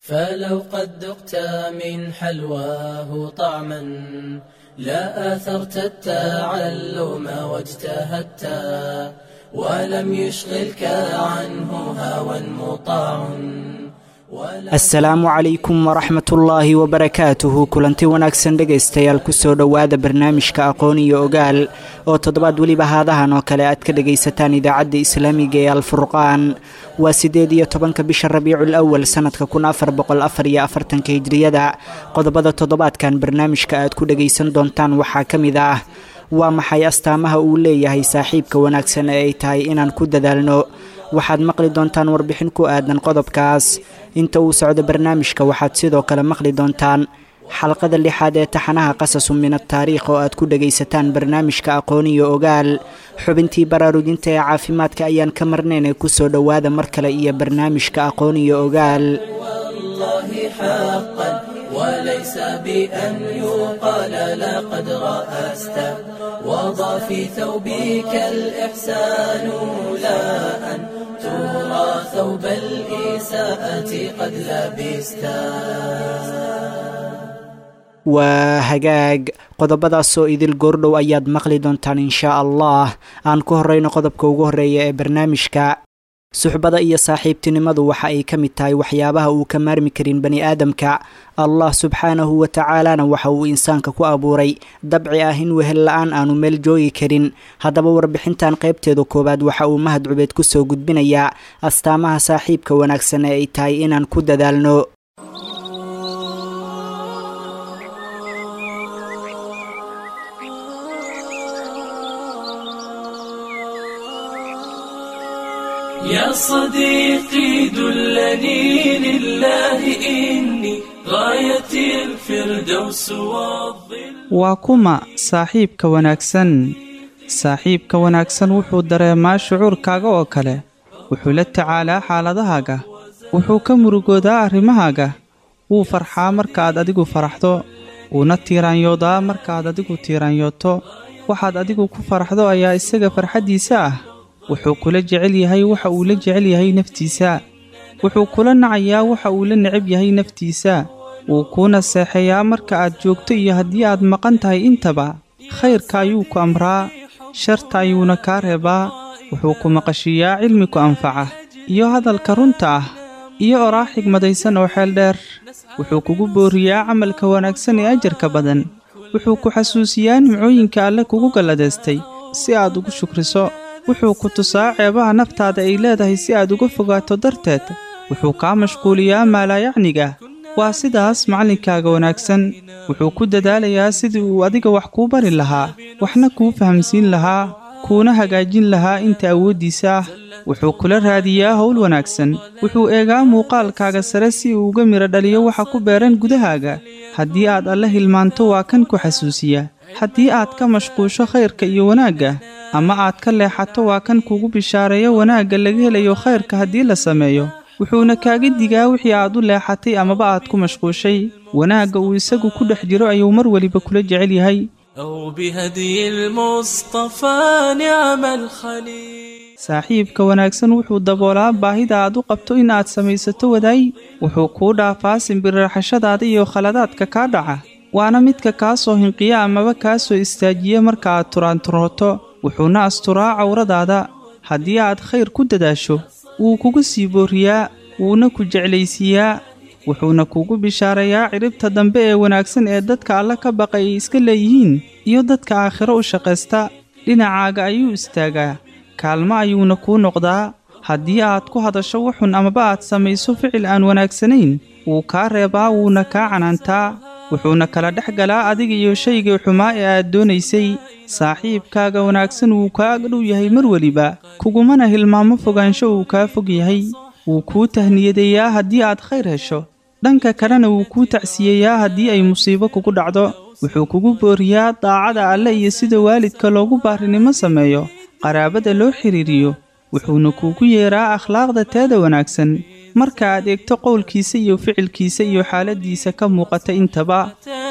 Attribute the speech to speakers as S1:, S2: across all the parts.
S1: فلو قد ذقت من حلواه طعما لا آثرت التعلم واجتهدت ولم يشغلك عنه هوى مطاع
S2: asalaamu calaykum waraxmat ullaahi wabarakaatuhu kulanti wanaagsan dhegaystayaal kusoo dhowaada barnaamijka aqoon iyo ogaal oo toddobaad weliba haadahan oo kale aad ka dhagaysataan idaacadda islaamiga ee alfurqaan waa siddeed iyo tobanka bisha rabiicul awal sannadka kun afar boqol afar iyo afartanka hijriyada qodobada toddobaadkan barnaamijka aad ku dhagaysan doontaan waxaa ka mid ah waa maxay astaamaha uu leeyahay saaxiibka wanaagsan ee ay tahay inaan ku dadaalno waxaad maqli doontaan warbixin ku aadan qodobkaas inta uu socdo barnaamijka waxaad sidoo kale maqli doontaan xalqada lixaad ee taxanaha qasasu min ataariikh oo aad ku dhagaysataan barnaamijka aqoon iyo ogaal xubintii baraarujinta ee caafimaadka ayaan ka marnaynay kusoo dhowaada mar kale iyo barnaamijka aqoon iyo ogaal
S1: وليس بأن يقال لقد رأست وضع في ثوبك الإحسان لا أن ترى ثوب الإساءة قد لبست
S2: waa hagaag qodobadaasoo idil goordhow ayaad maqli doontaan inshaa allah aan ku horreyno qodobka ugu horreeya ee barnaamijka suxbada iyo saaxiibtinimadu waxa ay ka mid tahay waxyaabaha uu ka maarmi karin bani aadamka allah subxaanahu wa tacaalana waxa uu insaanka ku abuuray dabci ah in wehel la-aan aanu meel joogi karin haddaba warbixintan qaybteeda koowaad waxa uu mahad cubeed kusoo gudbinayaa astaamaha saaxiibka wanaagsan ee ay tahay inaan ku dadaalno
S1: يا صديقي دلني لله إني غاية الفردوس والظل
S3: waa kuma saaxiibka wanaagsan saaxiibka wanaagsan wuxuu dareemaa shucuurkaaga oo kale wuxuu la tacaalaa xaaladahaaga wuxuu ka murugoodaa arrimahaaga wuu farxaa markaaad adigu faraxdo wuuna tiiraanyoodaa markaaad adigu tiiraanyooto waxaad adigu ku faraxdo ayaa isaga farxaddiisa ah wuxuu kula jecel yahay waxa uu la jecel yahay naftiisa wuxuu kula nacayaa waxa uu la necab yahay naftiisa wuu kuuna seexeeyaa marka aad joogto iyo haddii aad maqan tahay intaba khayrka ayuu ku amraa sharta ayuuna kaa reebaa wuxuu ku maqashiiyaa cilmi ku anfaca iyo hadalka runta ah iyo oraa xigmadaysan oo xeel dheer wuxuu kugu booriyaa camalka wanaagsan ee ajarka badan wuxuu ku xasuusiyaa nimcooyinka alle kugu galladaystay si aad ugu shukriso wuxuu ku tusaa ceebaha naftaada ay leedahay si aad uga fogaato darteed wuxuu kaa mashquuliyaa maalaayacniga waa sidaas macallinkaaga wanaagsan wuxuu ku dadaalayaa sidii uu adiga wax kuu bari lahaa waxna kuu fahamsiin lahaa kuuna hagaajin lahaa inta awooddiisa ah wuxuu kula raadiyaa howl wanaagsan wuxuu eegaa muuqaalkaaga sare si uu uga midho dhaliyo waxa ku beeran gudahaaga haddii aad alle hilmaanto waa kan ku xasuusiya haddii aad ka mashquusho khayrka iyo wanaagga ama aad ka leexato waa kan kugu bishaareeyo wanaagga laga helayo khayrka haddii la sameeyo wuxuuna kaaga digaa wixii aad u leexatay amaba aad ku mashquushay wanaagga uu isagu ku dhex jiro ayuu mar weliba kula jecel yahay
S1: أو بهدي المصطفى نعم الخليل
S3: saaxiibka wanaagsan wuxuu daboolaa baahida aad u qabto in aad samaysato wadaay wuxuu kuu dhaafaa simbirraxashadaada iyo khaladaadka kaa dhaca waana midka kaa soo hinqiya amaba kaa soo istaajiya marka aad turaanturooto wuxuuna asturaa cawradaada haddii aad khayr ku dadaasho wuu kugu sii booriyaa wuuna ku jeclaysiiyaa wuxuuna kugu bishaarayaa cidhibta dambe ee wanaagsan ee dadka alle ka baqay ay iska leeyihiin iyo dadka aakhiro u shaqaysta dhinacaaga ayuu istaagaa kaalmo ayuuna kuu noqdaa haddii aad ku hadasho wuxun amaba aad samayso ficil aan wanaagsanayn wuu kaa reebaa wuuna kaa canaantaa wuxuuna kala dhex galaa adiga iyo shaygii xumaa ee aad doonaysay saaxiibkaaga wanaagsan wuu kaa agdhow yahay mar weliba kugumana hilmaamo fogaansho uu kaa fog yahay wuu kuu tahniyadeeyaa haddii aad khayr hesho dhanka kalena wuu kuu tacsiyeeyaa haddii ay musiibo kugu dhacdo wuxuu kugu booriyaa daacada alle iyo sida waalidka loogu baarinimo sameeyo qaraabada loo xidhiiriyo wuxuuna kuugu yeeraa akhlaaqda teeda wanaagsan marka aad eegto qowlkiisa iyo ficilkiisa iyo xaaladdiisa ka muuqata intaba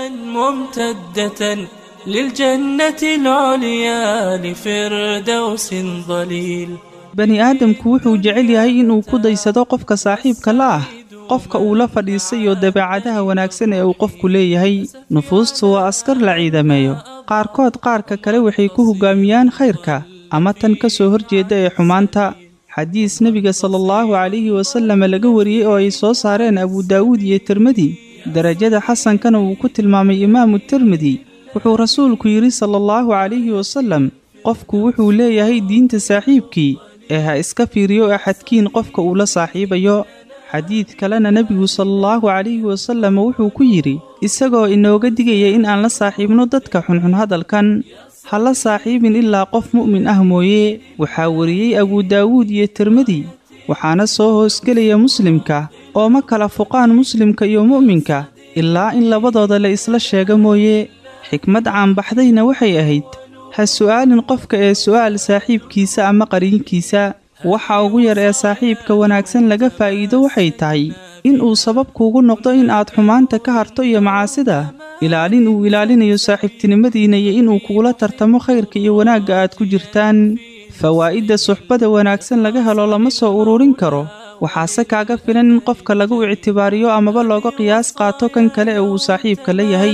S1: ممتدة للجنة العليا لفردوس ظليل
S3: bani aadamku wuxuu jecel yahay inuu ku daysado qofka saaxiibka la ah qofka uu la fadhiistay iyo dabeecadaha wanaagsan ee uu qofku leeyahay nufuustu waa askar la ciidameeyo qaarkood qaarka kale waxay ku hoggaamiyaan khayrka ama tan ka soo horjeedda ee xumaanta xadiis nebiga salaallahu calayhi wasallam laga wariyey oo ay soo saareen abu daawuud iyo tirmidi derajada xasankana uu ku tilmaamay imaamu tirmidi wuxuu rasuulku yidhi salaallahu calayhi wasallam qofku wuxuu leeyahay diinta saaxiibkii ee ha iska fiiriyo axadkiin qofka uu la saaxiibayo xadiid kalena nebigu salaallahu calayhi wasallam wuxuu ku yidhi isagoo inooga digaya in aan la saaxiibno dadka xunxun hadalkan ha la saaxiibin ilaa qof mu'min ah mooye waxaa wariyey abu daawuud iyo tirmidi waxaana soo hoosgelaya muslimka oo ma kala fuqaan muslimka iyo mu'minka ilaa in labadooda la isla sheega mooye xikmad caanbaxdayna waxay ahayd ha su'aalin qofka ee su'aal saaxiibkiisa ama qariinkiisa waxa ugu yar ee saaxiibka wanaagsan laga faa'iido waxay tahay in uu sabab kuugu noqdo in aad xumaanta ka harto iyo macaasida ilaalin uu ilaalinayo saaxiibtinimadiinna iyo inuu kugula tartamo khayrka iyo wanaagga aad ku jirtaan fawaa'idda suxbada wanaagsan laga helo lama soo ururin karo waxaase kaaga filan in qofka lagu ictibaariyo amaba looga qiyaas qaato kan kale ee uu saaxiibka la yahay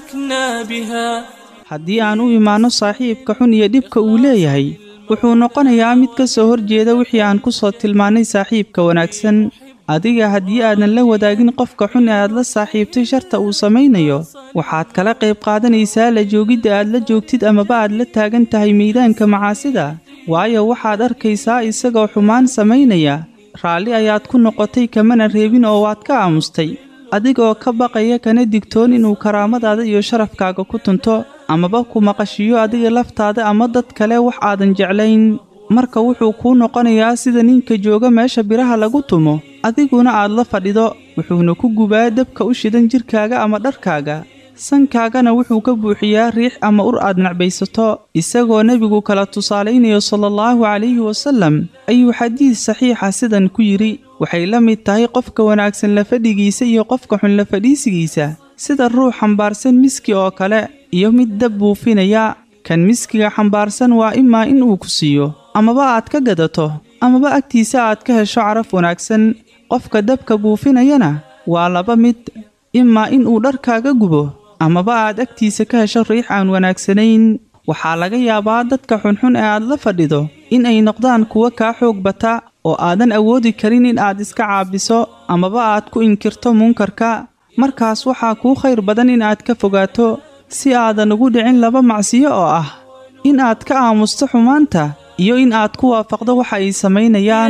S3: haddii aan u imaanno saaxiibka xun iyo dhibka uu leeyahay wuxuu noqonayaa mid ka soo horjeeda wixii aan ku soo tilmaannay saaxiibka wanaagsan adiga haddii aadan la wadaagin qofka xun ee aad la saaxiibtay sharta uu samaynayo waxaad kala qayb qaadanaysaa la joogidda aad la joogtid amaba aad la taagan tahay miidaanka macaasida waayo waxaad arkaysaa isagoo xumaan samaynaya raalli ayaad ku noqotay kamana reebin oo waad ka aamustay adigoo ka baqaya kana digtoon inuu karaamadaada iyo sharafkaaga ku tunto amaba ku maqashiyo adiga laftaada ama dad kale wax aadan jeclayn marka wuxuu kuu noqonayaa sida ninka jooga meesha biraha lagu tumo adiguna aad la fadhido wuxuuna ku gubaa dabka u shidan jidhkaaga ama dharkaaga sankaagana wuxuu ka buuxiyaa riix ama ur aad nacbaysato isagoo nebigu kala tusaalaynayo salaallahu calayhi wasallam ayuu xadiis saxiixa sidan ku yidhi waxay la mid tahay qofka wanaagsan la fadhigiisa iyo qofka xun la fadhiisigiisa sida ruux xambaarsan miski oo kale iyo mid dab buufinaya kan miskiga xambaarsan waa imaa in uu ku siiyo amaba aad ka gadato amaba agtiisa aad ka hesho caraf wanaagsan qofka dabka buufinayana waa laba mid imaa in uu dharkaaga gubo amaba aad agtiisa ka hesho riix aan wanaagsanayn waxaa laga yaabaa dadka xunxun ee aad la fadhido in ay noqdaan kuwa kaa xoog bata oo aadan awoodi karin in aad iska caabiso amaba aad ku inkirto munkarka markaas waxaa kuu khayr badan in aad ka fogaato si aadan ugu dhicin laba macsiyo oo ah in aad ka aamusto xumaanta iyo in aad ku waafaqdo waxa ay samaynayaan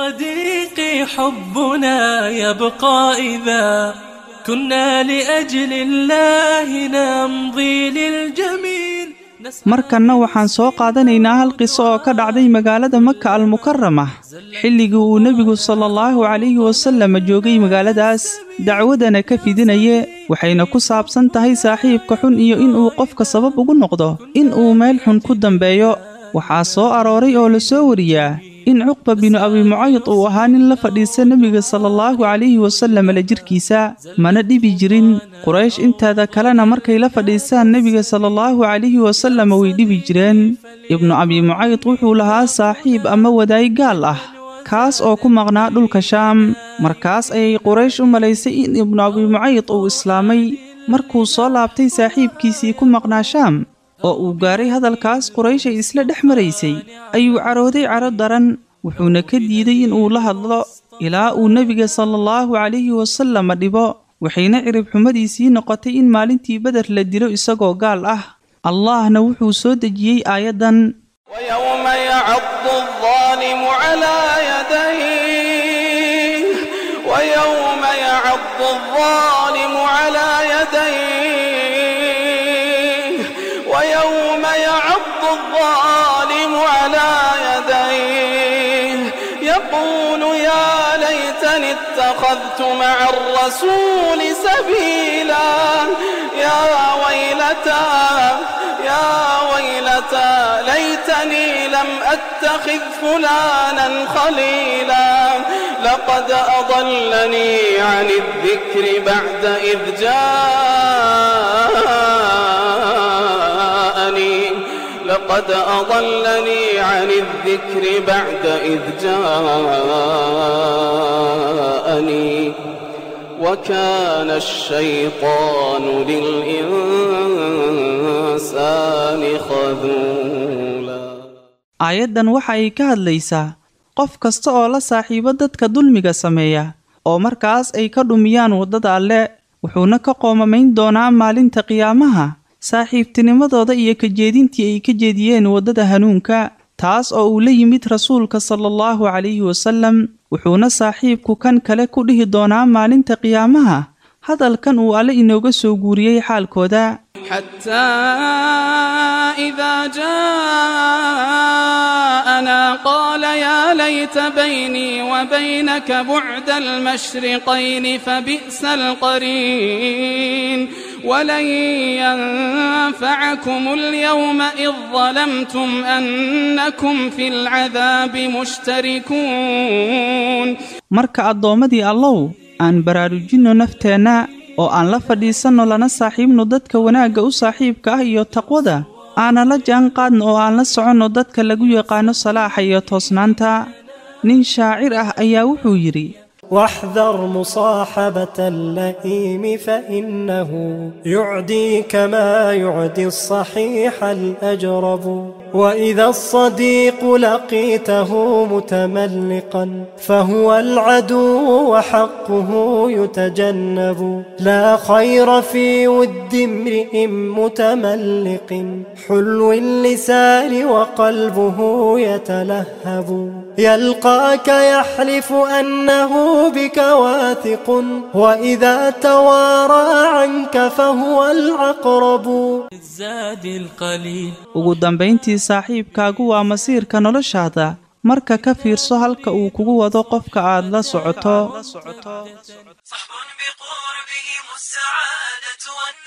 S1: كنا لأجل الله نمضي للجميل
S3: markanna waxaan soo qaadanaynaa hal qiso oo ka dhacday magaalada maka almukarama xilligii uu nebigu salaallahu calayhi wasallam joogay magaaladaas dacwadana ka fidinaye waxayna ku saabsan tahay saaxiibka xun iyo inuu qofka sabab ugu noqdo in uu meel xun ku dambeeyo waxaa soo arooray oo la soo wariyaa in cuqba binu abi mucayd uu ahaa nin la fadhiista nebiga salaallahu calayhi wasallam la jirkiisa mana dhibi jirin quraysh inteeda kalena markay la fadhiistaan nebiga salaallahu calayhi wasallam way dhibi jireen ibnu abi mucayd wuxuu lahaa saaxiib ama wadaay gaal ah kaas oo ku maqnaa dhulka shaam markaas ayay quraysh u malaysay in ibnu abi mucayd uu islaamay markuu soo laabtay saaxiibkiisii ku maqnaa shaam oo uu gaaray hadalkaas quraysh ay isla dhex maraysay ayuu carooday caro daran wuxuuna ka diiday in uu la hadlo ilaa uu nebiga salaallahu calayhi wasallam dhibo waxayna cirib xumadiisii noqotay in maalintii beder la dilo isagoo gaal ah allahna wuxuu soo dejiyey aayaddan
S4: ويوم يعض الظالم على يديه ويوم يعض الظالم على يديه ويوم يعض الظالم على يديه يقول يا ليتني اتخذت مع الرسول سبيلا يا ويلتى يا ويلتى ليتني لم أتخذ فلانا خليلا لقد أضلني عن الذكر بعد إذ جاءني لقد أضلني عن الذكر بعد إذ جاءني وكان الشيطان للإنسان خذولا
S3: aayaddan waxa ay ka hadlaysaa qof kasta oo la saaxiibo dadka dulmiga sameeya oo markaas ay ka dhumiyaan waddada alle wuxuuna ka qoomamayn doonaa maalinta qiyaamaha saaxiibtinimadooda iyo kajeedintii ay ka jeediyeen waddada hanuunka taas oo uu la yimid rasuulka sala allahu calayhi wasallam wuxuuna saaxiibku kan kale ku dhihi doonaa maalinta qiyaamaha hadalkan uu alle inooga soo guuriyey xaalkooda
S4: حتى إذا جاءنا قال يا ليت بيني وبينك بعد المشرقين فبئس القرين ولن ينفعكم اليوم إذ ظلمتم أنكم في العذاب مشتركون
S3: marka addoommadii allow aan baraarujinno nafteenna oo aan la fadhiisanno lana saaxiibno dadka wanaagga u saaxiibka ah iyo taqwada aanan la jaan qaadno oo aan la soconno dadka lagu yaqaano salaaxa iyo toosnaanta nin shaacir ah ayaa wuxuu yidhi
S5: واحذر مصاحبة اللئيم فإنه يعديك ما يعدي الصحيح الأجرب وإذا الصديق لقيته متملقا فهو العدو وحقه يتجنب لا خير في ود امرئ متملق حلو اللسان وقلبه يتلهب يلقاك يحلف أنه بك واثق وإذا توارى عنك فهو العقرب
S1: الزاد القليل
S3: ugu dambayntii saaxiibkaagu waa masiirka noloshaada marka ka fiirso halka uu kugu wado qofka aad la socoto
S6: صحب بقربهم السعادة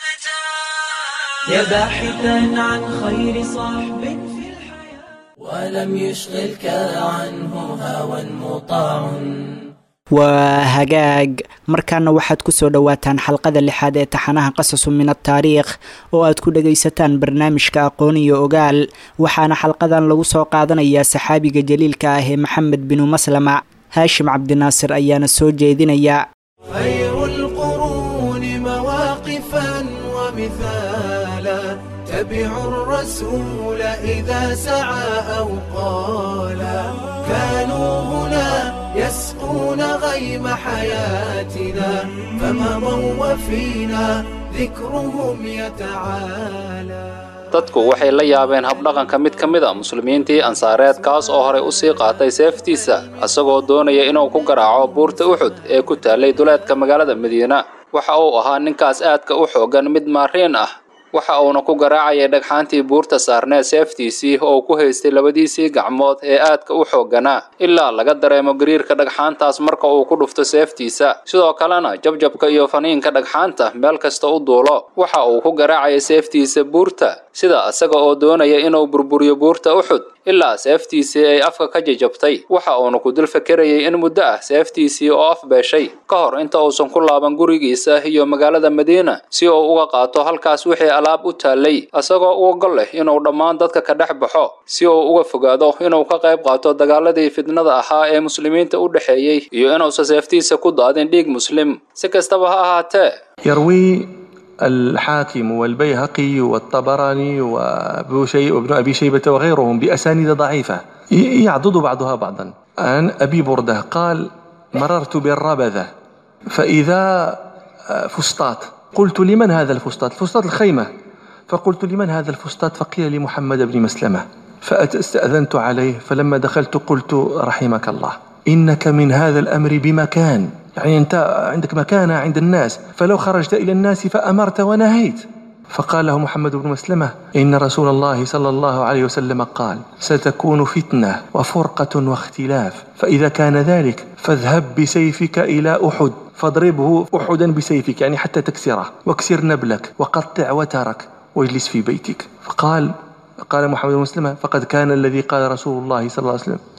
S6: والنجاة
S1: يا باحثا عن خير صاحب في الحياة ولم يشغلك عنه هوى مطاع
S2: waa hagaag markaana waxaad ku soo dhowaataan xalqada lixaad ee taxanaha qasasu min ataariikh oo aad ku dhagaysataan barnaamijka aqoon iyo ogaal waxaana xalqadan lagu soo qaadanayaa saxaabiga jaliilka ah ee maxamed binu maslama haashim cabdinaasir ayaana soo jeedinaya
S6: خير القرون مواقفا ومثالا تبعوا الرسول إذا سعى أو قالا كانوا هنا يسقون غيم حياتنا فمضوا وفينا ذكرهم يتعالى
S7: dadku waxay la yaabeen habdhaqanka mid ka mid a muslimiintii ansaareed kaas oo horey u sii qaatay seeftiisa isagoo doonaya inuu ku garaaco buurta uxud ee ku taallay duleedka magaalada madiina waxa uu ahaa ninkaas aadka u xooggan mid maariin ah waxa uuna ku garaacayay dhagxaantii buurta saarneed seeftiisii oo ku haystay labadiisii gacmood ee aadka u xoogganaa ilaa laga dareemo gariirka dhagxaantaas marka uu ku dhufto seeftiisa sidoo kalena jabjabka iyo faniinka dhagxaanta meel kasta u duulo waxa uu ku garaacayay seeftiisa buurta sida isaga oo doonaya inuu burburiyo buurta uxud ilaa seeftiisii ay afka ka jajabtay waxa uuna ku dul fakerayay in muddo ah seeftiisii oo afbeeshay ka hor inta uusan ku laaban gurigiisa iyo magaalada madiina si uu uga qaato halkaas wixii alaab u taallay isagoo uga gol leh inuu dhammaan dadka ka dhex baxo si uu uga fogaado inuu ka qayb qaato dagaaladii fidnada ahaa ee muslimiinta u dhexeeyey iyo inuusan seeftiisa ku daadin dhiig muslim si kastaba ha ahaatee
S8: يروي الحاكم والبيهقي والطبراني وابن شي- وابن ابي شيبه وغيرهم باسانيد ضعيفه ي- يعضد بعضها بعضا عن ابي برده قال مررت بالربذه فاذا آه، فسطاط قلت لمن هذا الفسطاط فسطاط الخيمه فقلت لمن هذا الفسطاط فقيل لمحمد بن مسلمه فاستاذنت عليه فلما دخلت قلت رحمك الله انك من هذا الامر بمكان يعني انت عندك مكانه عند الناس فلو خرجت الى الناس فامرت ونهيت فقال له محمد بن مسلمه ان رسول الله صلى الله عليه وسلم قال ستكون فتنه وفرقه واختلاف فاذا كان ذلك فاذهب بسيفك الى احد فاضربه احدا بسيفك يعني حتى تكسره واكسر نبلك وقطع وترك واجلس في بيتك فقال قال محمد بن مسلمه فقد كان الذي قال رسول الله صلى الله عليه وسلم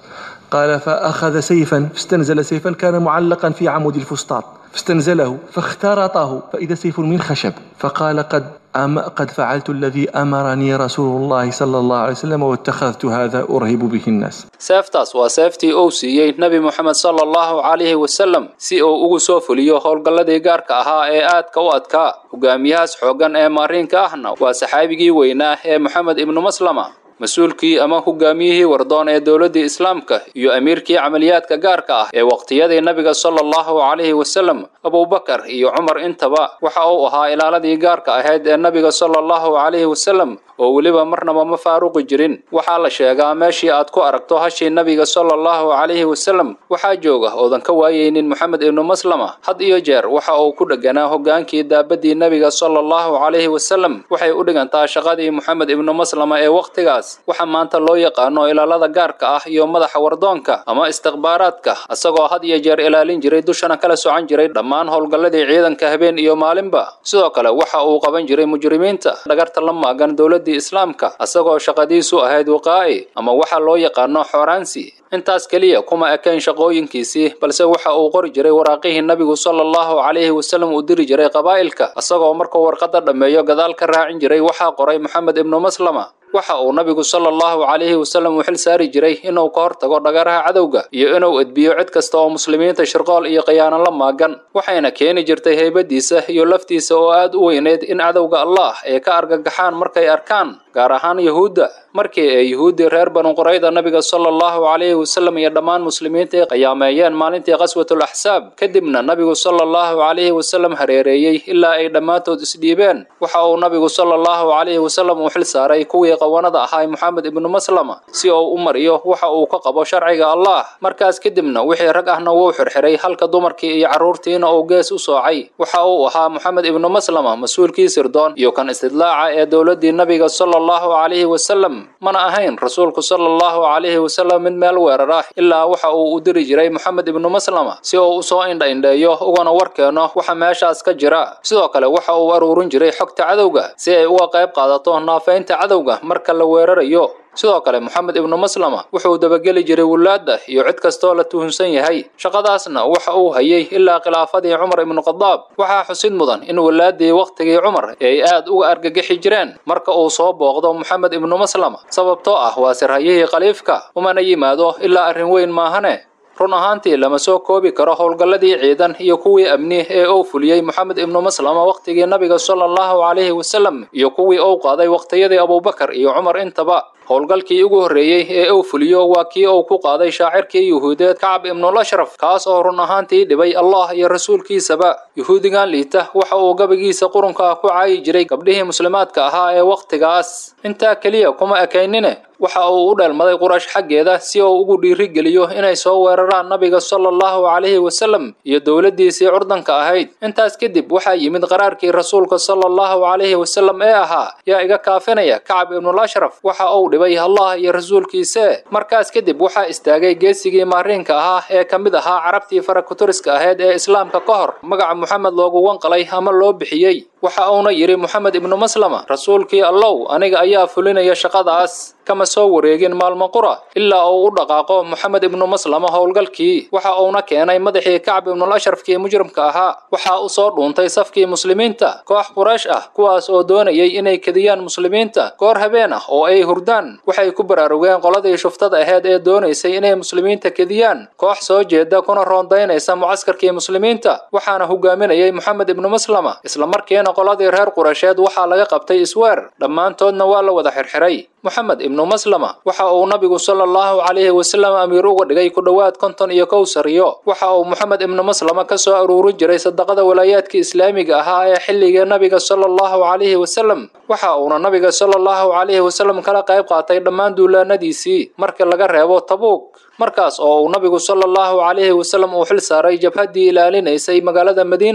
S8: قال فأخذ سيفا فاستنزل سيفا كان معلقا في عمود الفسطاط فاستنزله فاخترطه فإذا سيف من خشب فقال قد أم قد فعلت الذي أمرني رسول الله صلى الله عليه وسلم واتخذت هذا أرهب به الناس
S7: seeftaas waa seeftii uu siiyey nebi moxamed sala allahu calayhi wasalam si uu ugu soo fuliyo howlgalladii gaarka ahaa ee aadka u adkaa hogaamiyahaas xooggan ee maariinka ahna waa saxaabigii weynaa ee moxamed ibnu maslama mas-uulkii ama hogaamiyihii wardoon ee dowladdii islaamka iyo amiirkii camaliyaadka gaarka ah ee waqtiyadii nabiga sala allahu calayhi wasalam abubakar iyo cumar intaba waxa uu ahaa ilaaladii gaarka ahayd ee nabiga sala allahu calayhi wasalam oo weliba marnaba ma faaruqi jirin waxaa la sheegaa meeshii aad ku aragto hashii nabiga sala allahu calayhi wasalam waxaa jooga oodan ka waayeynin moxamed ibnu maslama had iyo jeer waxa uu ku dheganaa hogaankii daabadii nabiga sala allahu calayhi wasalam waxay u dhigantaa shaqadii moxamed ibnu maslama ee wakhtigaas waxa maanta loo yaqaano ilaalada gaarka ah iyo madaxa wardoonka ama istikhbaaraadka isagoo had iyo jeer ilaalin jiray dushana kala socan jiray dhammaan howlgalladii ciidanka habeen iyo maalinba sidoo kale waxa uu qaban jiray mujrimiinta dhagarta la maagan dowladdii islaamka isagoo shaqadiisu ahayd wiqaa'i ama waxa loo yaqaano xooraansi intaas keliya kuma ekayn shaqooyinkiisii balse waxa uu qori jiray waraaqihii nabigu sala allahu calayhi wasalam uu diri jiray qabaa'ilka isagoo markuu warqadda dhammeeyo gadaal ka raacin jiray waxaa qoray moxamed ibnu maslama waxa uu nabigu sala allahu calayhi wasalam u xil saari jiray inuu ka hortago dhagaraha cadowga iyo inuu edbiyo cid kasta oo muslimiinta shirqool iyo khiyaano la maagan waxayna keeni jirtay heybadiisa iyo laftiisa oo aad u weyneyd in cadowga allah ay ka argagaxaan markay arkaan gaar ahaan yuhuudda markii ay yuhuuddii reer banu qurayda nabiga sala allahu calayhi wasalam iyo dhammaan muslimiinta ay qiyaameeyeen maalintii qaswatul axsaab kadibna nabigu sala allahu calayhi wasalam hareereeyey ilaa ay dhammaantood isdhiibeen waxa uu nabigu sala allahu calayhi wasalam uu xil saaray kuwii qawanada ahaa moxamed ibnu maslama si uu u mariyo waxa uu ka qabo sharciga allah markaas kadibna wixii rag ahna wuu xirxiray halka dumarkii iyo carruurtiina uu gees u soocay waxa uu ahaa moxamed ibnu maslama mas-uulkii sirdoon iyo kan istidlaaca ee dowladdii nabiga sala allahu calayhi wasalam mana ahayn rasuulku sala allahu calayhi wasalam mid meel weerar ah ilaa waxa uu u diri jiray moxamed ibnu maslama si uu usoo indha-indheeyo ugana warkeeno waxa meeshaas ka jira sidoo kale waxa uu aruurin jiray xogta cadowga si ay uga qayb qaadato naafaynta cadowga marka la weerarayo sidoo kale moxamed ibnu maslama wuxuu dabageli jiray wulaadda iyo cid kastoo la tuhunsan yahay shaqadaasna waxa uu hayay ilaa khilaafadii cumar ibnu khadaab waxaa xusid mudan in walaaddii wakhtigii cumar ay aad uga argagixi jireen marka uu soo booqdo moxamed ibnu maslama sababtoo ah waa sirhayihii khaliifka umana yimaado ilaa arrin weyn maahane run ahaantii lama soo koobi karo howlgalladii ciidan iyo kuwii amni ee uu fuliyey moxamed ibnu maslama wakhtigii nabiga sala allahu calayhi wasalam iyo kuwii uu qaaday wakhtiyadii abubakar iyo cumar intaba howlgalkii ugu horreeyey ee uu fuliyo waa kii uu ku qaaday shaacirkii yuhuudeed kacab ibnul ashraf kaas oo run ahaantii dhibay allah iyo rasuulkiisaba yuhuudigan liita waxa uu gabagiisa qurunka ah ku caayi jiray gabdhihii muslimaadka ahaa ee wakhtigaas intaa keliya kuma ekaynine waxa uu u dheelmaday qurash xaggeeda si uu ugu dhiirigeliyo inay soo weeraraan nabiga sala allahu calayhi wasalam iyo dowladdiisii curdanka ahayd intaas kadib waxaa yimid qaraarkii rasuulka sala allahu calayhi wasalam ee ahaa yaa iga kaafinaya kacab ibnul ashraf waxa uu dhibay allah iyo rasuulkiise markaas kadib waxaa istaagay geesigii maariinka ahaa ee ka mid ahaa carabtii farakuturiska ahayd ee islaamka ka hor magaca moxamed loogu wanqalay ama loo bixiyey waxa uuna yidhi moxamed ibnu maslama rasuulkii allow aniga ayaa fulinaya shaqadaas kama soo wareegin maalmo qura ilaa uu u dhaqaaqo moxamed ibnu maslama howlgalkii waxa uuna keenay madaxii kacb ibnul ashrafkii mujrimka ahaa waxaa u soo dhuuntay safkii muslimiinta koox quraysh ah kuwaas oo doonayay inay kediyaan muslimiinta goor habeen ah oo ay hurdaan waxay ku baraarugeen qoladii shuftada aheyd ee doonaysay inay muslimiinta kediyaan koox soo jeeda kuna roondaynaysa mucaskarkii muslimiinta waxaana hogaaminayay moxamed ibnu maslama islamarkiina qoladii reer quraysheed waxaa laga qabtay isweer dhammaantoodna waa la wada xirxiray moxamed ibnu maslama waxa uu nabigu sala allahu calayhi wasalam amiir uga dhigay ku dhowaad konton iyo kow sariyo waxa uu moxamed ibnu maslama ka soo aruurin jiray sadaqada walaayaadkii islaamiga ahaa ee xilligii nabiga sala allahu calayhi wasalam waxa uuna nabiga sala allahu calayhi wasalam kala qayb qaatay dhammaan duulaanadiisii markii laga reebo tabuug markaas oo uu nabigu sala allahu calayhi wasalam uu xil saaray jabhaddii ilaalinaysay magaalada madiina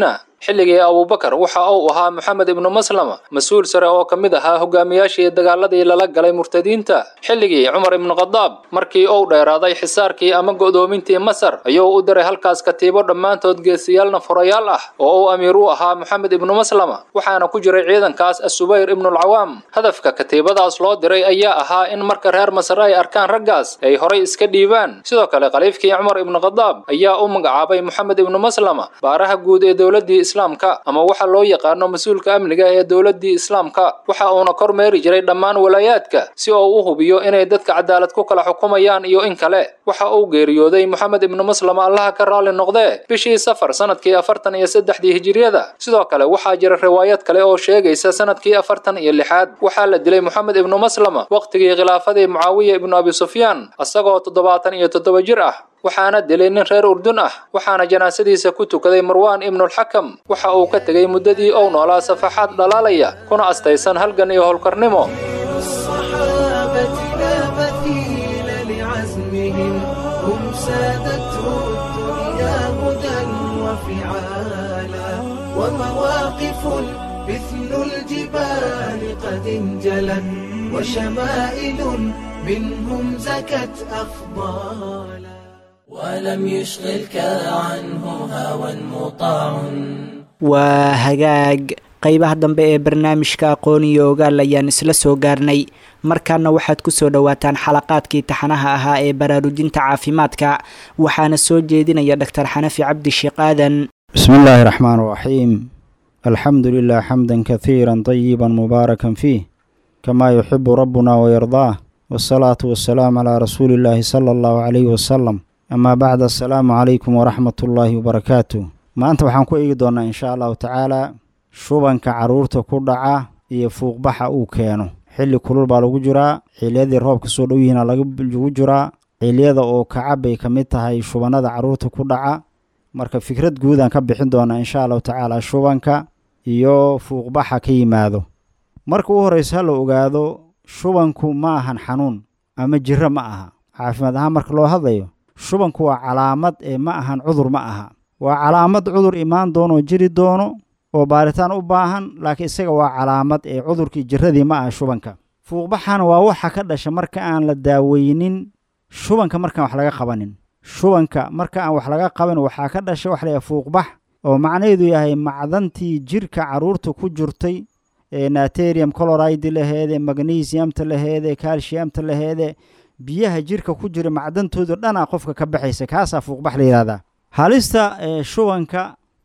S7: xilligii abubakar waxa uu ahaa moxamed ibnu maslama mas-uul sare oo ka mid ahaa hogaamiyaashii dagaaladii lala galay murtadiinta xilligii cumar ibnu khadaab markii uu dheeraaday xisaarkii ama go'doomintii masar ayuu u diray halkaas katiibo dhammaantood geesiyaalna furayaal ah oo uu amiir u ahaa moxamed ibnu maslama waxaana ku jiray ciidankaas asubayr ibnulcawaam hadafka katiibadaas loo diray ayaa ahaa in marka reer masar ay arkaan raggaas ay horay iska dhiibaan sidoo kale khaliifkii cumar ibnu khadaab ayaa u magacaabay moxamed ibnu maslama baaraha guud ee dowladdii islaamka ama waxa loo yaqaano mas-uulka amniga ee dowladdii islaamka waxa uuna kormeeri jiray dhammaan walaayaadka si uu u hubiyo inay dadka cadaalad ku kala xukumayaan iyo in kale waxa uu geeriyooday moxamed ibnu maslama allaha ka raalli noqdee bishii safar sanadkii afartan iyo saddexdii hijiriyada sidoo kale waxaa jira riwaayad kale oo sheegaysa sanadkii afartan iyo lixaad waxaa la dilay moxamed ibnu maslama waqtigii khilaafadii mucaawiya ibnu abi sufyaan isagoo toddobaatan iyo toddoba jir ah waxaana dilay nin reer urdun ah waxaana janaasadiisa ku tukaday marwaan ibnulxakam waxa uu ka tegey muddadii uu noolaa safaxaad dhalaalaya kuna astaysan halgan iyo howlkarnimo
S6: الصحابة لا مثيل لعزمهم هم سادته الدنيا هدى وفعالا ومواقف مثل الجبال قد انجلت وشمائل منهم زكت أفضالا
S1: ولم يشغلك عنه هوى مطاع
S2: waa hagaag qaybaha dambe ee barnaamijka aqoon iyo ogaal ayaan isla soo gaarnay markaana waxaad ku soo dhowaataan xalaqaadkii taxanaha ahaa ee baraarujinta caafimaadka waxaana soo jeedinaya dhaktar xanafi cabdi sheekh aadan
S9: بسم الله الرحمن الرحيم الحمد لله حمدا كثيرا طيبا مباركا فيه كما يحب ربنا ويرضاه والصلاة والسلام على رسول الله صلى الله عليه وسلم أما بعد السلام عليكم ورحمة الله وبركاته maanta waxaan ku eegi doonaa insha allahu tacaala shubanka caruurta ku dhaca iyo fuuqbaxa uu keeno xilli kulul baa lagu jiraa xiliyadii roobka soo dhow yihiina lagu jiraa xiliyada oo kacab bay ka mid tahay shubanada caruurta ku dhaca marka fikrad guud aan ka bixin doonaa insha allahu tacaala shubanka iyo fuuqbaxa ka yimaado marka u horreysa ha la ogaado shubanku ma ahan xanuun ama jiro ma aha caafimaad ahaan marka loo hadlayo shubanku waa calaamad ee ma ahan cudur ma aha waa calaamad cudur imaan doono oo jiri doono oo baaritaan u baahan laakiin isaga waa calaamad ee cudurkii jiradii ma aha shubanka fuuqbaxana waa waxa ka dhasha marka aan la daaweynin shubanka markaan wax laga qabanin shubanka marka aan wax laga qaban waxaa ka dhasha wax layahay fuuqbax oo macnaheedu yahay macdantii jirka caruurta ku jirtay ee naterium coloride laheede magnesiumta laheede calciumta laheede biyaha jirka ku jira macdantooda dhanaa qofka ka baxaysa kaasaa fuuqbax la yidhahdaa halista ee shubanka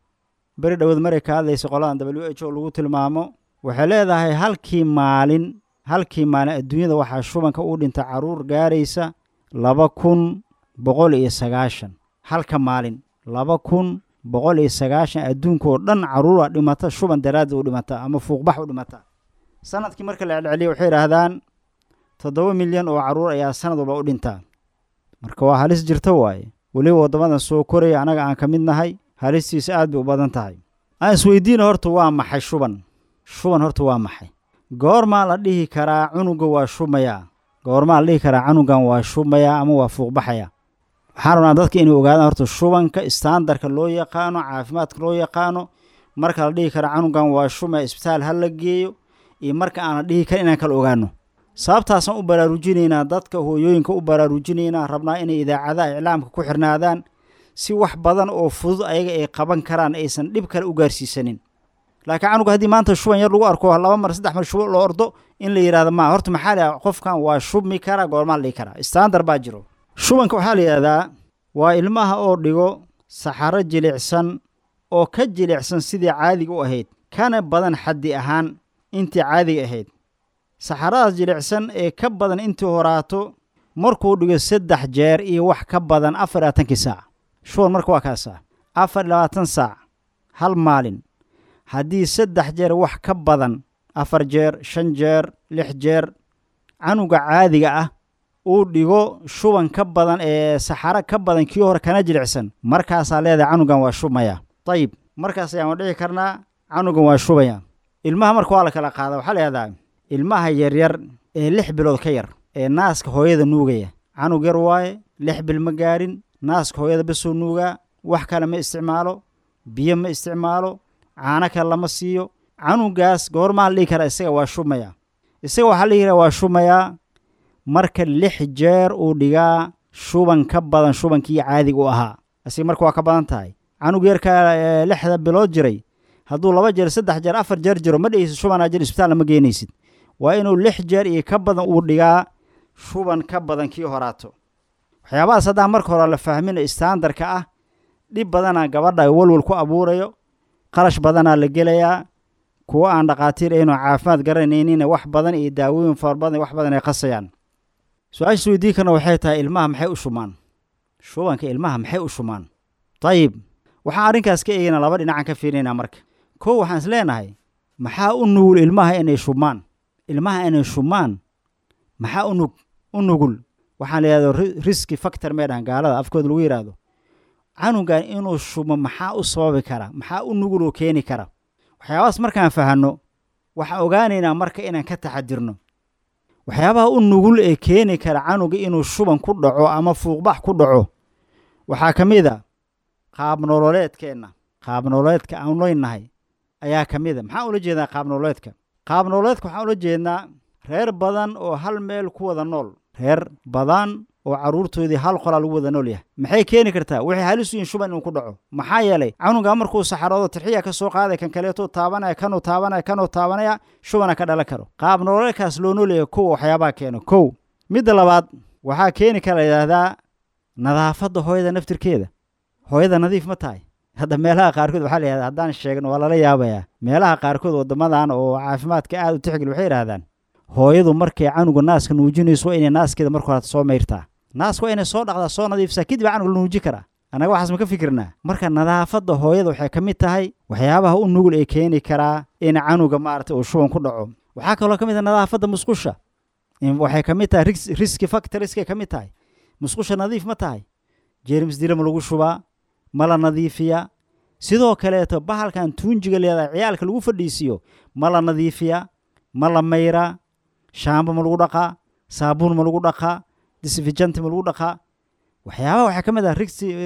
S9: beri dhowood maray ka hadlaysa qoladan w h o lagu tilmaamo waxay leedahay halkii maalin halkii maalin adduunyada waxaa shubanka u dhinta caruur gaaraysa laba kun boqol iyo sagaashan halka maalin laba kun boqol iyo sagaashan adduunka oo dhan caruura dhimata shuban daraaddi u dhimata ama fuuqbax u dhimata sanadkii marka la celceliya waxay idhaahdaan toddoba milyan oo caruur ayaa sanad walba u dhintaa marka waa halis jirta waaye weliba waddamadan soo koraya annaga aan ka mid nahay halistiisa aad bay u badan tahay aan isweydiina horta waa maxay shuban shuban horta waa maxay goormaa la dhihi karaa cunuga waa shumayaa goormaa la dhihi karaa canugan waa shumayaa ama waa fuuqbaxaya waxaan rabnaa dadka inay ogaadaan horta shubanka istaandarka loo yaqaano caafimaadka loo yaqaano marka la dhihi karaa canugan waa shumaya isbitaal ha la geeyo iyo marka aan la dhihi karin inaan kala ogaano sababtaasaan u baraarujinaynaa dadka hooyooyinka u baraarujinaynaa rabnaa inay idaacadaha iclaamka ku xirnaadaan si wax badan oo fudud ayaga ay qaban karaan aysan dhib kale u gaarsiisanin laakiin canuga haddii maanta shuban yar lagu arko laba mar saddex mar shubo loo ordo in la yidhahdo ma horta maxaa la yidhahda qofkan waa shubmi karaa goormaa la dhihi karaa standard baa jiro shubanka waxaa la yidhahdaa waa ilmaha oo dhigo saxaro jilicsan oo ka jilicsan sidii caadiga u ahayd kana badan xaddi ahaan intii caadiga ahayd saxaradaas jilicsan ee ka badan intii horaato markuu dhigo saddex jeer iyo wax ka badan afar labaatankii saac shuban marka waa kaasaa afar labaatan saac hal maalin haddii saddex jeer wax ka badan afar jeer shan jeer lix jeer canuga caadiga ah uu dhigo shuban ka badan ee saxaro ka badan kii hore kana jilicsan markaasaa leedahay canugan waa shubmaya dayib markaas ayaan dhici karnaa canugan waa shubaya ilmaha marka waa la kala qaada waxaa la yihahdaa ilmaha yaryar ee lix bilood ka yar ee naaska hooyada nuugaya canug yar waaye lix bil ma gaarin naaska hooyada basoo nuugaa wax kale ma isticmaalo biyo ma isticmaalo caano kale lama siiyo canugaas goormaa la dhihi karaa isaga waa shumayaa isaga waxaa la dhihi karaa waa shumayaa marka lix jeer uu dhigaa shuban ka badan shubankii caadiga u ahaa asiga marka waa ka badan tahay canug yarkaa lixda bilood jiray hadduu laba jeer saddex jeer afar jeer jiro ma dhegeysid shubanaa jir isbitaal lama geenaysid waa inuu lix jeer iyo ka badan uu dhigaa shuban ka badan kii horaato waxyaabahaas haddaan marka hore la fahmin istaandarka ah dhib badanaa gabadha walwal ku abuurayo qarash badanaa la gelayaa kuwo aan dhakhaatiir aynu caafimaad garanaynina wax badan iyo daawooyin fara badan wax badan ay qasayaan su-aasha isweydiin karna waxay tahay ilmaha maxay u shumaan shubanka ilmaha maxay u shumaan dayib waxaan arrinkaas ka eegaynaa laba dhinacan ka fiirinaynaa marka kow waxaan is leenahay maxaa u nugul ilmaha inay shumaan ilmaha inay shumaan maxaa unug u nugul waxaan la yidhahdo riski factor may dhahan gaalada afkooda lagu yidhaahdo canugan inuu shumo maxaa u sababi kara maxaa u nugul oo keeni kara waxyaabahaas markaan fahanno waxaan ogaanaynaa marka inaan ka taxadirno waxyaabaha u nugul ee keeni kara canuga inuu shuban ku dhaco ama fuuqbax ku dhaco waxaa ka mid a qaabnololeedkeenna qaabnololeedka aan leynahay ayaa ka mid a maxaan ula jeedaa qaabnololeedka qaabnololeedka waxaan ula jeednaa reer badan oo hal meel ku wada nool reer badan oo carruurtoodii hal qolaa lagu wada nool yahay maxay keeni kartaa waxay halis u yihin shuban inuu ku dhaco maxaa yeelay canuga markuu saxaroodo tirxiya ka soo qaaday kan kaleetuu taabanaya kanuu taabanaya kanuu taabanaya shubana ka dhalan karo qaab nololeedkaas loo noolyahay kow waxyaabaha keeno kow midda labaad waxaa keeni kara layidhaahdaa nadaafadda hooyada naftirkeeda hooyada nadiif ma tahay hadda meelaha qaarkood waxaa layihahdaa haddaan sheegno waa lala yaabayaa meelaha qaarkood waddamadan oo caafimaadka aad u tixgel waxay yidhahdaan hooyadu markay canuga naaska nuujinayso waa inay naaskeeda marka horeta soo mayrtaa naaska waa inay soo dhaqdaa soo nadiifsaa kadib canuga la nuuji karaa annaga waxaas ma ka fikirnaa marka nadaafadda hooyada waxay ka mid tahay waxyaabaha u nugul ee keeni karaa in canuga maaragtay uu shuban ku dhaco waxaa kaloo ka mid ah nadaafadda musqusha waxay ka mid tahay riski factoriskay ka mid tahay musqusha nadiif ma tahay jeermis dila ma lagu shubaa ma la nadiifiyaa sidoo kaleeto bahalkan tuunjiga leedahay ciyaalka lagu fadhiisiiyo ma la nadiifiyaa ma la mayraa shaamba ma lagu dhaqaa saabuun ma lagu dhaqaa disfijanti ma lagu dhaqaa waxyaabaha waxaa ka mid ah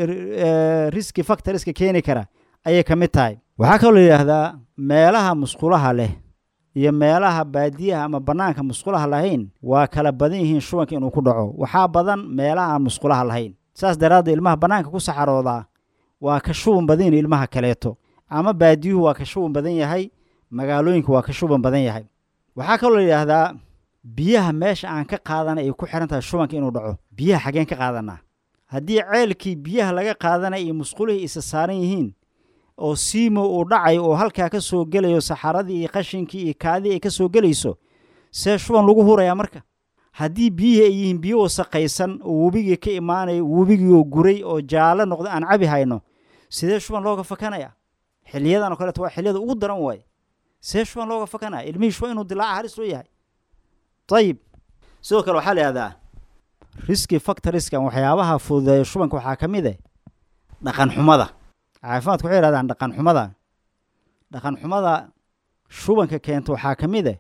S9: riski factoriska keeni kara ayay ka mid tahay waxaa kaloo la yidhaahdaa meelaha musqulaha leh iyo meelaha baadiyaha ama bannaanka musqulaha lahayn waa kala badan yihiin shubanka inuu ku dhaco waxaa badan meelaha aan musqulaha lahayn saas daraaddeed ilmaha bannaanka ku saxaroodaa waa ka shuban badan yihin ilmaha kaleeto ama baadiyuhu waa ka shuban badan yahay magaalooyinka waa ka shuban badan yahay waxaa kaloo la yidhaahdaa biyaha meesha aan ka qaadana ay ku xihan tahay shubanka inuu dhaco biyaha xaggeen ka qaadanaa haddii ceelkii biyaha laga qaadanaya iyo musqulihii isa saaran yihiin oo siimo uu dhacayo oo halkaa ka soo gelayo saxaradii iyo qashinkii iyo kaadii ay ka soo gelayso see shuban lagu hurayaa marka haddii biyihii ay yihiin biyo wasaqaysan oo webigii ka imaanayo webigii oo guray oo jaallo noqda aan cabi hayno sidee shuban looga fakanaya xiliyadan oo kaleeto waa xiliyada ugu daran waaye see shuban looga fakanaya ilmihii shuban inuu dilaaca halis loo yahay ayib sidoo kale waxaa la yihahdaa riski factoriskan waxyaabaha fududeeya shubanka waxaa ka mid eh dhaqan xumada caafimaadku waxay yihahdaan dhaqan xumada dhaqan xumada shubanka keenta waxaa ka mid eh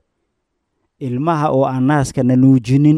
S9: ilmaha oo aan naaska na nuujinin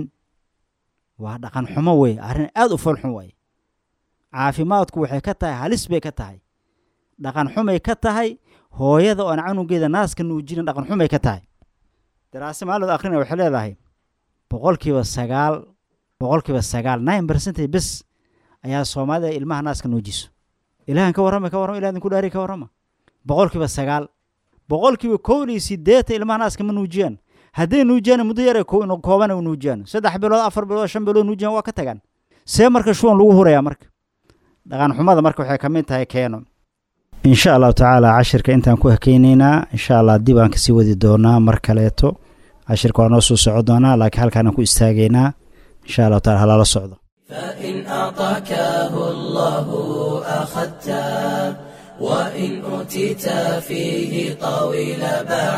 S9: waa dhaqan xumo wey arrin aad u foolxun waaye caafimaadku waxay ka tahay halis bay ka tahay dhaqan xumay ka tahay hooyada oo aan canugeeda naaska nuujinin dhaqan xumay ka tahay daraase maalod akrinaya waxay leedahay boqolkiiba sagaal boqolkiiba sagaal nine percentage bes ayaa soomaalida ilmaha naaska nuujiso ilahan ka warrama ka warrama ilah idinku dhaari ka warrama boqolkiiba sagaal boqolkiiba kow iyo siddeetan ilmaha naaska ma nuujiyaan hadday nuujiyaan muddo yare koobana nuujiyaan saddex bilood afar bilood shan bilood nuujiyaan waa ka tagaan see marka shuban lagu hurayaa marka dhaqan xumada marka waxay ka mid tahay keeno insha allahu tacaala cashirka intaan ku hakeyneynaa insha allah dib aan kasii wadi doonaa mar kaleeto cashirka waa noo soo soco doonaa laakiin halkaanaan ku istaagaynaa insha allahu taala halala socdo
S1: فإن أعطاكه الله أخذته وإن أوتيت فيه طويل باع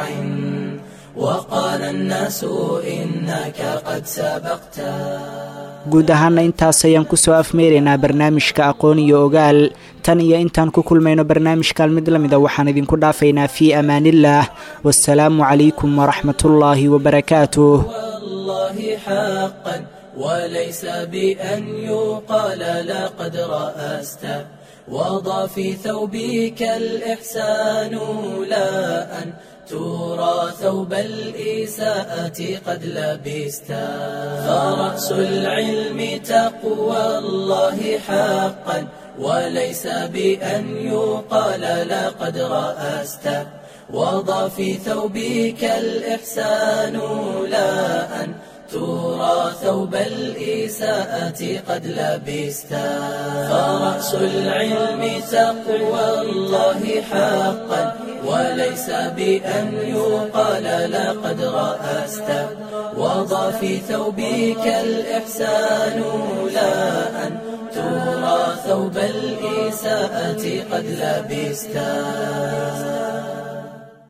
S1: وقال الناس إنك قد سبقته
S2: guud ahaana intaas ayaan ku soo afmeeraynaa barnaamijka aqoon iyo ogaal tan iyo intaan ku kulmayno barnaamijkan mid la mida waxaan idinku dhaafaynaa fii amaaniillaah wasalaamu calaykum waraxmatullaahi wabarakaatuh
S1: والله حقا وليس بأن يقال لقد رأست وضع في ثوبك الإحسان لا لا أن ترى ثوب الإساءة قد لبستا فرأس العلم تقوى الله حقا وليس بأن يقال لقد رأست وضع في ثوبك الإحسان لا أن ترى ثوب الإساءة قد لبستا فرأس العلم تقوى الله حقا وليس بأن يقال لقد رأست وضع في ثوبك الإحسان لا أن ترى ثوب الإساءة قد لبستا